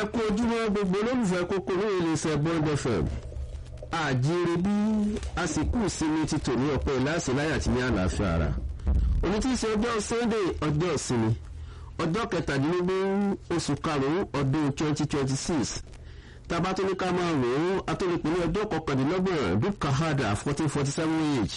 ẹ kú ojúmọ́ gbogbo olólùfẹ́ kókó ní iléeṣẹ́ bond fm àjíire bí àsìkò ìsinmi ti tò ní ọ̀pọ̀ ìlàsì láyà tí ní àlàáfíà ara òní tí í ṣe ọjọ́ sunday ọjọ́ ìsinmi ọjọ́ kẹtàdínlógún oṣù karùn-ún ọdún twenty twenty six tabatoni ká máa rò ó atólépin ní ọjọ́ kọkàndínlọ́gbọ̀n dukahada fourteen forty seven age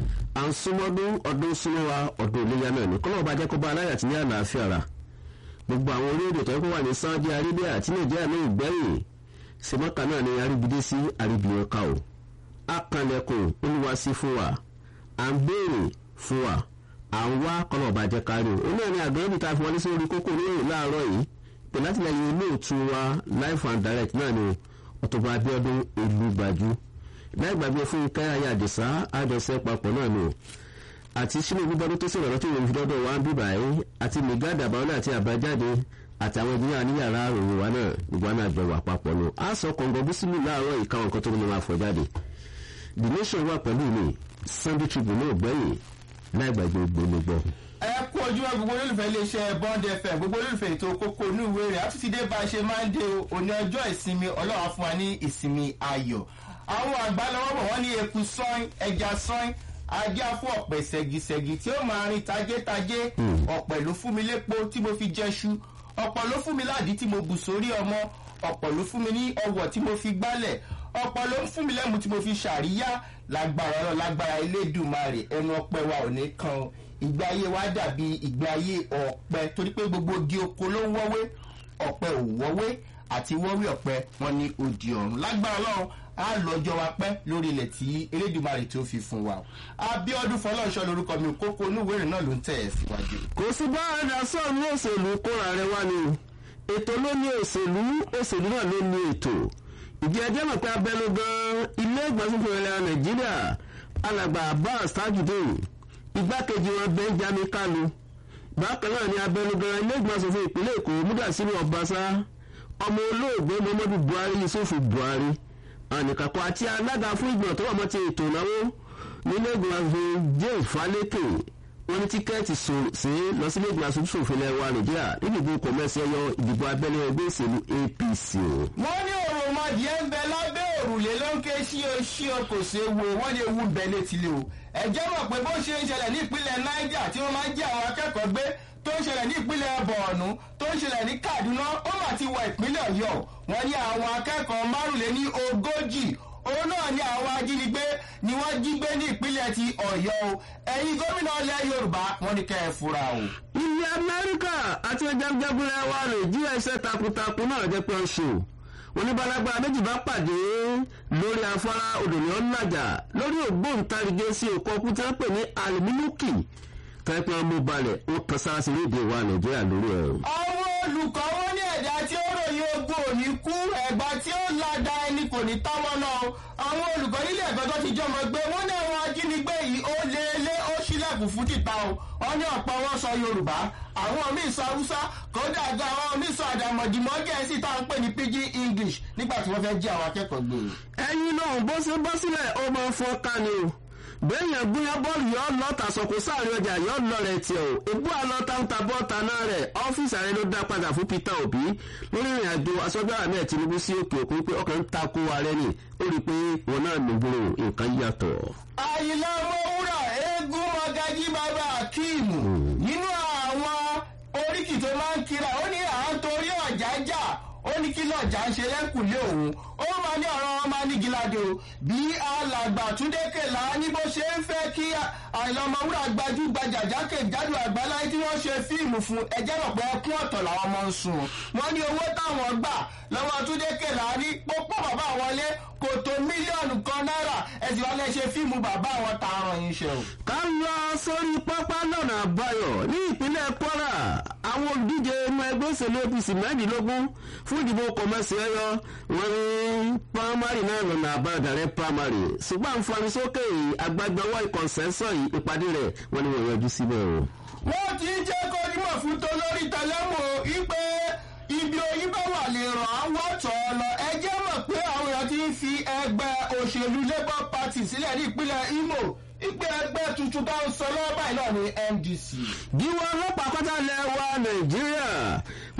à ń súnmọ́dún ọdún súnmọ́wa ọdún iléyà náà ní kọ́lọ́ bá jẹ́ kó bá aláyà tí ní àlàáfíà ara gbogbo àwọn orílẹ̀-èdè tó yẹ kó wà ní saudi arabia àti nàìjíríà ní ìgbẹ́yìn sèmọ́kà náà ní aríbidé sí aríbiyàn ká o akànlẹ̀kùn olúwa sí fún wa à ń béèrè fún wa à ń wá kọ́nà ọ̀bàjẹ́ kárí o òun náà ní àgbẹ̀rẹ́bí tá a fi wọlé sórí kókó oníròyìn láàárọ̀ yìí pè látìlẹyìn olóòtú wa life and direct náà ni ọ̀tọ̀gbọ̀n abiodun olùgbàjú láì gbàgbé fún káyà ayé àdìsá àjọṣe papọ̀ náà ni o àti sínú gbígbọ́dún tó sọ̀rọ̀ lọ́tò ìròyìn fìdọ́dọ̀ wa ń bíbà yìí àti mìgádà báwọn àti àbájáde àtàwọn ìdílé ní yàrá òun wa náà gbogbo àná àjọ wà papọ̀ nù. a sọ kọ̀ǹgọ̀ bísímù láàárọ̀ yìí káwọn nǹkan tó ní máa fọ̀ jáde. the nation wà pẹ̀lú mi sunday tribune náà gbẹ̀yìn láì gbàgbé gbólógbò. ẹ kú ojúmọ́ gbogbo olólùfẹ́ iléeṣẹ́ bond fm gbogbo olólùfẹ́ ètò kókó inú ìwé rẹ̀ àtúntí dé bá a ṣe máa ń dé òní ọjọ́ ìsinmi ọlọ́wà fún wa ní ìsinmi ayọ̀ àwọn àgbà lọ́wọ́ bọ̀ wọ́n ní eku sọ́in ẹja sọ́in ajá fún ọ̀pẹ ṣẹ̀gìṣẹ̀gì tí ó máa rin tajétajé ọ̀pẹ ló fún mi lépo tí mo fi jẹ́ṣu ọ̀pọ̀ ló fún mi láàdí tí mo bù sórí ọmọ ọ̀pọ̀ ló fún mi ní ọwọ́ tí mo fi gbálẹ̀ ọ̀pọ̀ ló ń fún mi lẹ́mu tí mo fi ṣàríyá lágbára ọ̀rọ̀ lágbára elédùnmarè ẹnu ọpẹ wa ò ní kan o ìgbé ayé wa dàbí ìgbé ayé ọ̀pẹ torí pé gbogbo igi oko ló ń wọ́wé ọ̀pẹ ò wọ́wé àti wọ́wé ọ̀pẹ wọn ní odi ọ̀run lágbára ọlọ́run á lọ́jọ́ wa pẹ́ lórí ilẹ̀ tí elédùnmarè tó fi fún wa abiodun fọlọ́ọ̀ṣọ́ lorúkọ mi kókó onúwèrè náà ló ń tẹ̀ ẹ́ síwájú. kò sí bá ẹ̀dá sọ̀rọ̀ òṣèlú kóra rẹ wá ni ètò ló ní òṣèlú òṣèlú náà ló ní ètò ìdí ẹjẹ́ mọ̀ pé abẹ́lú gan ilé ìgbàsókè ilẹ̀ nàìjíríà alàgbà abbas tajudeen igbákejì wọn benjamin kalu bákan náà ni abẹ́lú gan ilé ìgbàsókè ìpínlẹ̀ èkó múdàsílù ọbaṣá ọmọ olóògbé muhammadu buhari yusuf buhari ànìkàkọ́ àti alága fún ìgbìmọ̀ tó wà mọ́ ti ètò ìnáwó nílé ìgbìmọ̀ james falẹ́kẹ̀ wọ́n ní tíkẹ́ẹ̀tì sí lọ sílé ìgbìmọ̀ aṣojú ṣòfin ilẹ̀ wa nàìjíríà nídìbò kọ̀mẹ́sì ẹyọ ìdìbò abẹ́lé ẹgbẹ́ òṣèlú apc o. wọ́n ní òròmọdìẹ ń bẹ lábẹ́ òrùlé ló ń ké ṣío ṣío kò ṣe wo wọ́n lè wú bẹ́ẹ̀ létílé o. ẹ̀jẹ̀ mọ̀ pé bó ṣe ń ṣẹlẹ̀ ní ìpínlẹ̀ niger tí wọ́n máa ń jẹ́ àwọn akẹ́kọ̀ọ́ gbé tó ń ṣẹlẹ̀ ní ìpínlẹ̀ bọ̀ọ̀nù tó ń ṣẹlẹ̀ ní kaduna ó mà ti wọ ìpínlẹ̀ ọ̀yọ́ wọ́n ní àwọn akẹ́kọ̀ọ́ márùnléní ogójì òun náà ní àwọn ajínigbé ni wọ́n jí gbé ní ìpínlẹ̀ ti ọ̀yọ́ o ẹ̀yin gómìnà ilẹ̀ yorùbá wọ́n ní kẹ́ ẹ fura o. ilẹ̀ amẹ́ríkà àti ẹjẹ́gbẹ́gbẹ́ wa nàìjíríà iṣẹ́ takuntakun náà jẹ́ pé ń ṣe wọn ní balagba méjì bá pàdé lórí afárá odòní ọ̀nàjà lórí ògbóǹtarìgé sí òkú ọkùnrin tí wọ́n pè ní alimunuki tẹ́pẹ́ ọmọ balẹ̀ ó kan sára sí léde wa nàìjíríà lórí ẹ̀. àwọn olùkọ́ wọn ní ẹ̀dá tí ó ròyìn ogun òní kú ẹ̀gbá tí ó lada ẹni kò ní táwọn náà o àwọn olùkọ́ nílé ẹ̀kọ́ tó ti jọmọ gbé wọ́n ní àwọn ajínigbé yìí ó lé lé ó sílẹ̀kùn fún títà o wọ́n ní ọ̀pọ̀ wọn sọ yorùbá àwọn míì sọ haúsá kódà gan àwọn míì sọ àdàmọ̀dìmọ̀ gẹ̀ẹ́sì tá à ń pè ní pidgin english nígbà tí wọ́n fẹ́ jí àwọn akẹ́kọ̀ọ́ gbé. ẹyin náà bó ṣe bọ́ sílẹ̀ ó máa fọ́ ká ni o bẹ́ẹ̀yàn gbúyàn bọ́ọ̀lù yọ lọ́ta sọ̀kò sáàrin ọjà yọ lọ rẹ̀ tiẹ̀ o ebú àlọ́ta ń ta bọ́ọ̀ta náà rẹ̀ ọ́fíìsì ààrẹ ló dá padà fún peter obi lórí ìrìn àjò aṣọ́gbà ahmed tinubu sí òkè òkun pé ọkàn ń ta kó ààrẹ ni ó rí i pé wọn náà ló gbòòrò nǹkan yàtọ̀. àyìnlá ọmọwúrà eégún mọ̀gájí bàbá akíìmù nínú àwọn oríkì tó máa ń kira ó ní à ń torí ọ̀jà jà ó ní kí lọ́jà ń ṣe lẹ́kùnlé òun ó máa ní ọ̀rọ̀ wọn máa ní gíláde o bí alàgbà túndé kèlà ní bó ṣe ń fẹ́ kí àìlọ́ ọmọwúrà gbajúgbajà jákèjádò àgbáláyé tí wọ́n ṣe fíìmù fún ẹjẹ́ rọ̀ pé ẹkún ọ̀tọ̀ làwọn ọmọ ń sùn wọ́n ní owó táwọn gbà lọ́wọ́ túndé kèlà ní pópó bàbá wọlé kò tó mílíọ̀nù kan náírà ẹ̀sìn wọn lè ṣe fíìmù bàbá àwọn tààrọ̀ yìí ṣe o. ká lọ sórí pápá lọ́nà àbáyọ ní ìpínlẹ̀ kwara àwọn olùdíje inú ẹgbẹ́ òṣèlú apc mẹ́rìndínlógún fún ìdìbò kọ̀mẹ́sì ẹ̀yọ wọn ní pàmárì náà lọ́nà àbádàrẹ́ pàmárì ṣùgbọ́n àǹfààní sókè agbágbọ́wọ́ ìkọ̀nsẹ́sọ̀ ìpàdé rẹ̀ wọ́n ní wọ́n yọjú síbẹ̀ o. wọ́n ti ń jẹ́ kó nímọ̀ fún tolórí tẹlẹ́mù ipe ibi oyin bá wà lè ràn án wọ́tọ̀ ọ lọ ẹjẹ́ mọ̀ pé àwọn èèyàn ti ń fi ẹgbẹ́ òṣèlú labour party sílẹ̀ ní ìpínlẹ̀ imo ìpè ẹgbẹ́ tuntun tó ń sọ lọ́wọ́ báyìí náà ní ndc. gíwọ́ ọlọ́pàá pátá lẹ̀ wá nàìjíríà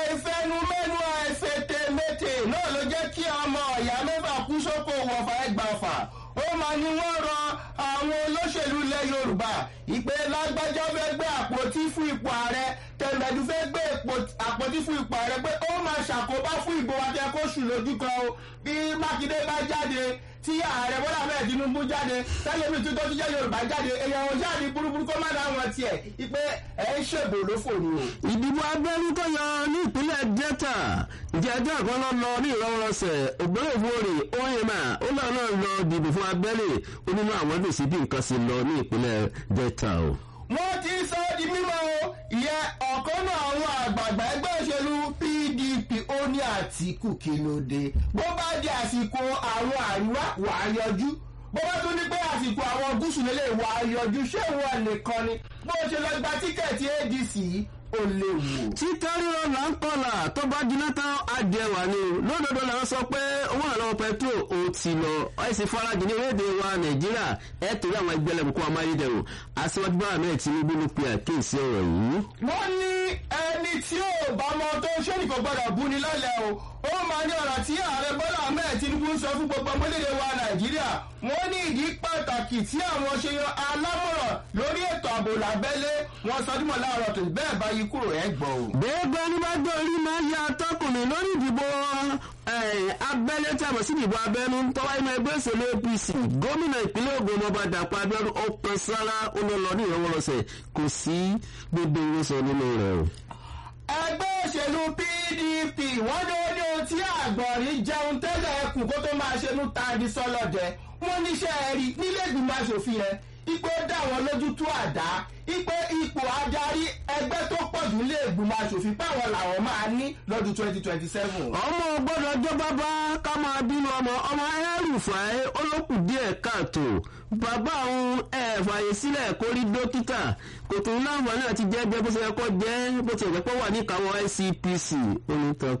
àìfẹnumẹ́nu àìfètèmétè náà ló jẹ́ kí ọmọ ọ̀yà mẹ́fà kú sóko wọ̀fà ẹgbàfà ó máa ní wọ́n rọ àwọn olóṣèlú ilẹ̀ yorùbá ìpè lágbájá fẹ́ gbé àpótí fún ipò ààrẹ tẹ̀mẹ̀dù fẹ́ gbé àpótí fún ipò ààrẹ pé ó máa ṣàkóbá fún ìbò wa tẹ kó sùn lójú kan o bí mákindé bá jáde tí ààrẹ bọ́lá bẹ́ẹ̀ tinubu jáde tẹ́lẹ̀mí tó tó jẹ́ yorùbá jáde èèyàn ò jáde burúburú kó má dá wọn tiẹ̀ ìpè ẹ̀ ń ṣèbò lófò ni o. ìdìbò abẹ́rú tó yọ ní ìpínlẹ̀ delta ìjẹ́ ẹjọ́ kan lọ lọ ní ìrọwọ́rọsẹ̀ ògbólógbòrè oyema ó lọ náà lọ dìbò fún abẹ́lé onínú àwọn dòsí bí nǹkan sì lọ ní ìpínlẹ̀ delta o. wọ́n ti sọ ọ́ di mímọ́ o ìyẹn ọ̀kan náà àwọn àgbààgbà ẹgbẹ́ òṣèlú pdp ó ní àtìkù kí ló dé bó bá di àsìkò àwọn àríwá wà á yọjú bó bá tún ní pé àsìkò àwọn gúúsù lélẹ̀ wà á yọjú ṣé ìwọ nìkan ni bó ṣe lọ gba tíkẹ́ẹ̀tì adc ó léwu. títẹ́ ríro là ń kọlà tó bá jiná tán adìẹwà ni lódodo là ń sọ pé owó àlọ́ pẹtrol ò ti lọ ẹ̀sìn farajì ní orílẹ̀-èdè wa nàìjíríà ẹ̀ torí àwọn ẹgbẹ́ lẹ́bùkún amáyédẹrùn aṣíwájú bá àmì tinubu ló pe àkíyèsí ọ̀rọ̀ yìí. wọ́n ní ẹni tí ò bá mọ tó ṣé ní kò gbọ́dọ̀ bú ni lọ́lẹ̀ o ó máa ní ọ̀rọ̀ tí ààrẹ bọ́lá ahmed tinubu ń sọ fún gbogbo ọmọlédè wa nàìjíríà wọ́n ní ìdí pàtàkì tí àwọn ṣe yan alámọ̀ràn lórí ètò ààbò lábẹ́lé wọn sọ dímọ̀ láàárọ̀ tó bẹ́ẹ̀ bá yí kúrò ẹ̀ gbọ́ o. gbẹ́gbẹ́ ní bá gbọ́ orí máa ń ya atọ́kùnrin lórí ìdìbò abẹ́lé tí a mọ̀ sí ìdìbò abẹ́nú tọ́wá inú ẹgbẹ́ òṣèlú apc gómìnà ìpínlẹ̀ ogun ọba dàpọ̀ abẹ́rún ọkàn sára olólọ ní ìrọwọ́rọsẹ̀ kò sí gbogbo ìwòsàn nínú rẹ̀ o. ẹgbẹ́ òṣèlú pdp wọ́n ní ó ní ohun tí àgbọ̀nrín jẹun tẹ́lẹ̀ ẹkùn kó tó máa ṣe ní tàbí sọ́lọ́dẹ wọ́n níṣẹ́ ẹ̀rí nílé ìgbìmọ̀ asòfin yẹn ipò dá wọn lójú tó àdá ipò ipò adarí ẹgbẹ́ tó pọ̀ jù lé ìgbìmọ̀ asòfin páwọn làwọn máa ní lọ́dún twenty twenty seven. ọmọ gbọ́dọ̀ jọ bàbá ká máa bínú ọmọ ọmọ ẹrùfàì olókùn díẹ̀ káàtó bàbá òun ẹ fààyè sílẹ̀ kó rí dókítà kò tún láǹfààní àti jẹ́jẹ́ bó ṣe yẹ kó jẹ́ bó ti ẹ̀jẹ̀ pọ̀ wà ní ìkáwọ́ ncpc onítàn